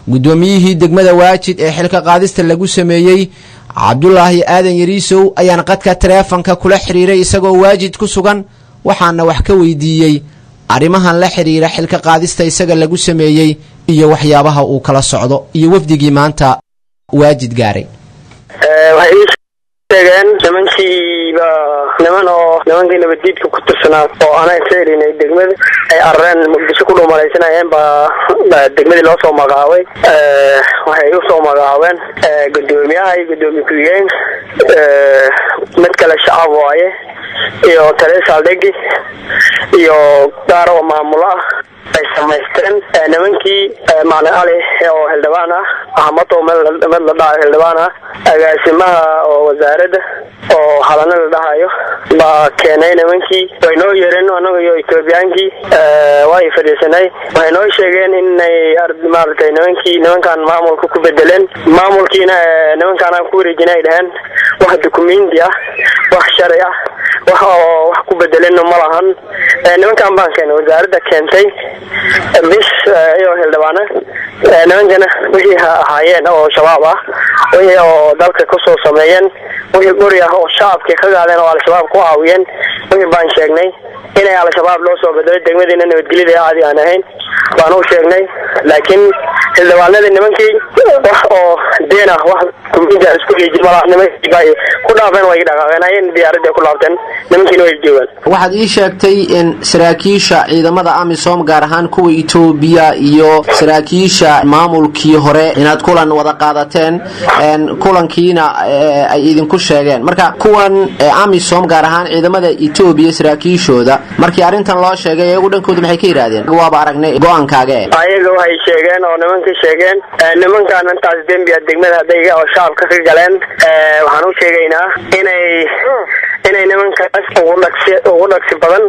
guddoomiyihii degmada waajid ee xilka qaadista lagu sameeyey cabdulaahi aadan yariisow ayaan qadka taleefanka kula xiriiray isagoo waajid ku sugan waxaana wax ka weydiiyey arrimahan la xiriira xilka qaadista isaga lagu sameeyey iyo waxyaabaha uu kala socdo iyo wafdigii maanta waajid gaaray waxay ii sheegeen nimankiiba niman oo nimankii nabaddiidka ku tirsanaa oo ana iska elinay degmada ay arareen muqdisho ku dhuumalaysanayeen baa degmadii loo soo magacaabay waxay u soo magacaabeen gudoomiyaha iyo gudoomiye ku-xigeen mid kale shacab waaye iyo taliya saldhigi iyo gaar oo maamulo ah ay samaysteen nimankii macalin cali oo xildhibaan ah ahmad oo mid la dhahayo xildhibaan ah agaasimaha oo wasaaradda oo halana la dhahayo baa keenay nimankii way noo yeereen anaga iyo etoobiyaankii way fadhiisanay waxay noo sheegeen inay maaragtay nimankii nimankan maamulka ku bedeleen maamulkiina nimankaan aan ku wareejina ay dhaheen wax dukumenti ah wax sharci ah wax oo wax ku bedelenna ma lahan nimankan baan keenay wasaaradda keentay bis iyo xildhibaana nimankana wixii ahaayeen oo shabaab ah wixii oo dalka kusoo sameeyeen wixii guri ah oo shacabkii ka gaadeen oo al-shabaab ku caawiyeen wixii baan sheegnay inay al-shabaab loo soo bedelay degmadiina nabadgelyada caadi aan ahayn baan u sheegnay laakiin xildhibaanadii nimankii wax oo deen ah wax kumida isku leeji malaha nimankii bay ku dhaafeen way dhaqaaqeen ayeen diyaaradda ku laabteen nimankiina way joogaan waxaad ii sheegtay in saraakiisha ciidamada amisom gaar ahaan kuwa etoobiya iyo saraakiisha maamulkii hore inaad kulan wada qaadateen kulankiina ay idinku sheegeen marka kuwan amisom gaar ahaan ciidamada etoobiya saraakiishooda markii arrintan loo sheegay iyagu dhankooda maxay ka yidhaahdeen waaba aragnay go-aankaaga e ayaga waxay sheegeen oo nimankii sheegeen nimankan intaas dembiya degmada hadday oo shacabka ka galeen waxaan u sheegaynaa inay inay nimankaas ugu dhagsi ugu dhagsi badan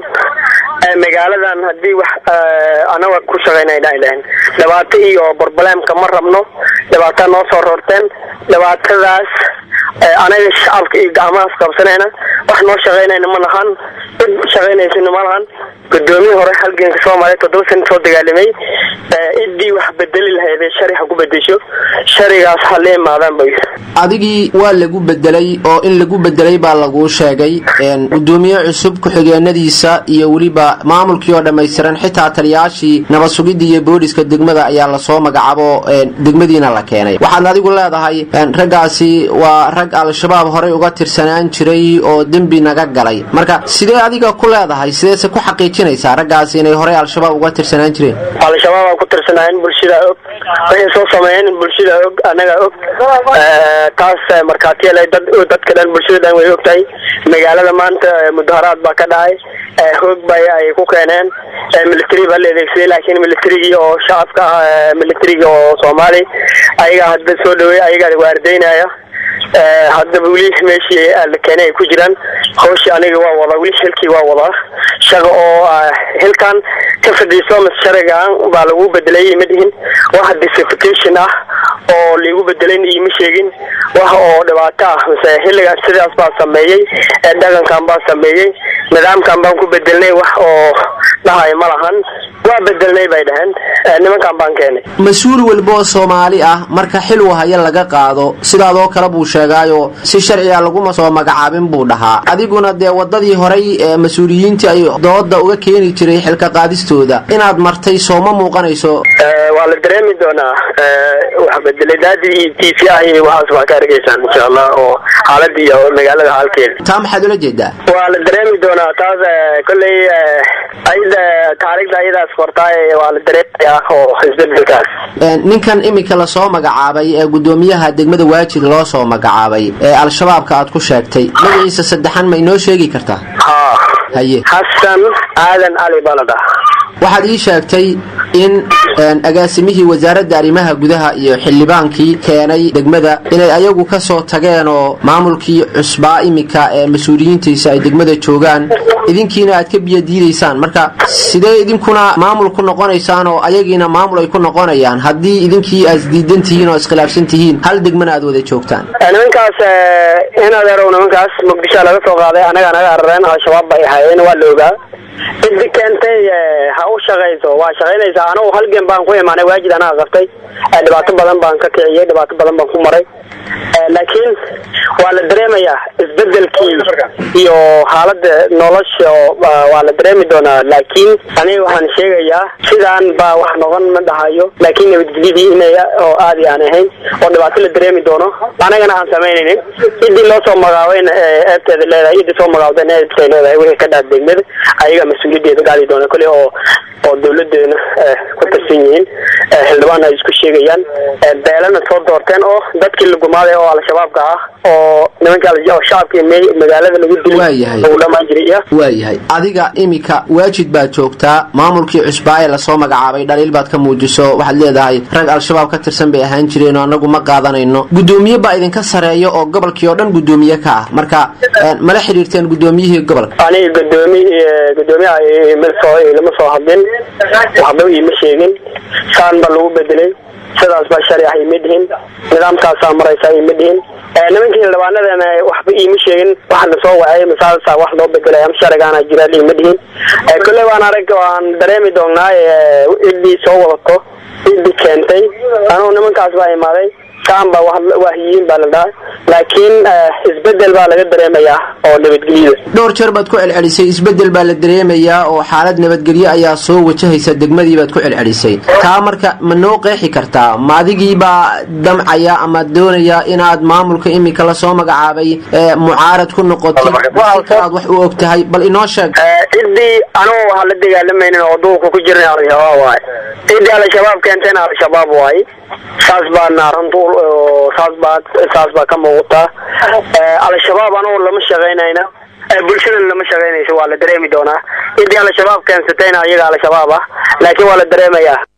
magaaladan haddii wax anaga ku shaqaynayna ay dhaheen dhibaato iyo borboleemka ma rabno dhibaataa noo soo roorteen dhibaatadaas anaga shacabka iyo gacmahaas qabsanayna wax noo shaqaynayna ma lahan cid shaqaynaysana ma lahan gudoomiye hore halganka soomaaliya toddoba sana soo dagaalamay ciddii wax bedeli lahaydee shari ha ku bedesho sharigaas ha la imaadaan bay adigii waa lagu bedelay oo in lagu bedelay baa laguu sheegay gudoomiye cusub ku-xigeenadiisa iyo weliba maamulkii oo dhammaystiran xitaa taliyaashii nabad sugidda iyo booliska degmada ayaa lasoo magacaabo degmadiina la keenay waxaad adigu leedahay raggaasi waa rag al-shabaab horey uga tirsanaan jiray oo dembi naga galay marka sidee adiga ku leedahay sideese ku xaqiijinaysaa raggaasi inay horey al-shabaab uga tirsanaan jireen al-shabaab aa ku tirsanaayeen bulshada og waxay soo sameeyeen bulshada og anaga og taas markhaatiyal dad dadka dhan bulshada dhan way og tahay magaalada maanta mudaharaad baa ka dhacay hoog bay ay ku keeneen military baa la adeegsaday laakiin militarigii oo shacabka ah militarigii oo soomaali ayagaa hadda soo dhaweey ayagaa waardaynaya haddaba weli meeshii la keenay ay ku jiraan hawshii aniga waa wadaa weli xilkii waa wadaa shaqa oo xilkan ka fadhiiso mise sharigan baa lagu bedelay ma dhihin wax disfication ah oo liigu bedelayn iima sheegin wax oo dhibaato ah mise xilligan sidaas baa sameeyey dhaqankan baa sameeyey nidaamkan baan ku bedelnay wax oo dhahay ma lahan waa bedelnay bay dhaheen nimankan baan keenay mas-uul walba oo soomaali ah marka xil wahaya laga qaado sidaadoo kale buu sheegaayo si sharciga laguma soo magacaabin buu dhahaa adiguna dee wadadii horay ee mas-uuliyiintii ay dooda uga keeni jiray xilka qaadistooda inaad martay sooma muuqanayso waa la dareemi doonaa wax bedeledaadii iyo t v ah iyo waxaas waa ka argeysaan insha allah oo xaalada iyo magaalada xaalkeeda taa maxaad ula jeedaa waa la dareemi doonaa taas kolley ayada taariikhda ayadaas qortaay waa la dareemayaa oo isbedelkaas ninkan imika lasoo magacaabay ee gudoomiyaha degmada waajid loo soo magacaabay ee al-shabaabka aad ku sheegtay magaciisa saddexan ma inoo sheegi kartaa ha haye xasan aadan cali baa la dhaha waxaad ii sheegtay in agaasimihii wasaaradda arrimaha gudaha iyo xildhibaankii keenay degmada inay ayagu ka soo tageen oo maamulkii cusbaa imika ee mas-uuliyiintiisa ay degmada joogaan idinkiina aad ka biyo diidaysaan marka sidee idinkuna maamul ku noqonaysaan oo ayagiina maamul ay ku noqonayaan haddii idinkii aad isdiidan tihiin oo iskhilaafsan tihiin hal degmana aad wada joogtaan nimankaas in adeerow nimankaas muqdisho laga soo qaaday anaga naga arareen al-shabaab bay ahaayeen waa la ogaa ciddi keentay ha u shaqayso waa shaqaynaysaa anugu halgan baan ku imaanay waajid anaga qabtay dhibaato badan baan ka kiciyey dhibaato badan baan ku maray laakiin waa la dareemayaa isbedelkii iyo xaalada nolosha waa la dareemi doonaa laakiin aniga waxaan sheegayaa sidaan baa wax noqon ma dhahayo laakiin nabadgelyadii inay oo aadi aan ahayn oo dhibaato la dareemi doono anagana aan samaynaynin ciddii loo soo magaabayna eebteeda leedahay ciddii soo magaabdayna eebtay leedahay wixii ka dhaaf degmada ayaga mas-uuliyadeeda gaadi doona kole oo oo dawladeena ku tirsan yihiin xildhibaan ay isku sheegayaan beelana soo doorteen oo dadkii la gumaaday oo al-shabaabka ah oo nimanka shacabka magaalada lagu dilay lagu dhamaan jiray iyo waayahay adiga imika waajid baad joogtaa maamulkii cusbaa ee lasoo magacaabay dhaliil baad ka muujiso waxaad leedahay rag al-shabaab ka tirsan bay ahaan jireen oo anagu ma qaadanayno guddoomiye baa idinka sareeya oo gobolkii oo dhan guddoomiye ka ah marka mala xiriirteen guddoomiyihii gobolka aniga gudoomi gudoomiyaha imasoo ilama soo hadlin waxba iima sheegin saan baa lagu bedelay sidaas baa sharci ah ima dhihin nidaamkaasaa maraysaa ima dhihin nimankii xildhibaanadana waxba iima sheegin waxa lasoo wacay masaasa wax loo bedelay ama sharcigaana jira ima dhihin kolley waan arag waan dareemi doonaa ciddii soo wadato ciddii keentay anugu nimankaas baa imaaday saan baa wahyiin baa la dhaha laakiin isbedel baa laga dareemayaa oo nabadgelyada dhowr jeer baad ku celcelisay isbedel baa la dareemayaa oo xaalad nabadgelyo ayaa soo wajahaysa degmadii baad ku celcelisay taa marka ma noo qeexi kartaa ma adigiibaa damcaya ama doonaya inaad maamulka imika lasoo magacaabay mucaarad ku noqotid aad wax u og tahay bal inoo sheeg ciddii anugu waxaa la dagaalamaynin oo duulka ku jirna al-shabaab waay ciddii al-shabaab keentayna al-shabaab waay saas baana runta saas baa saas baa ka muuqataa al-shabaab anugu lama shaqaynayna bulshadana lama shaqaynayso waa la dareemi doonaa ciddii al-shabaab keensatayna iyaga al-shabaab ah laakiin waa la dareemayaa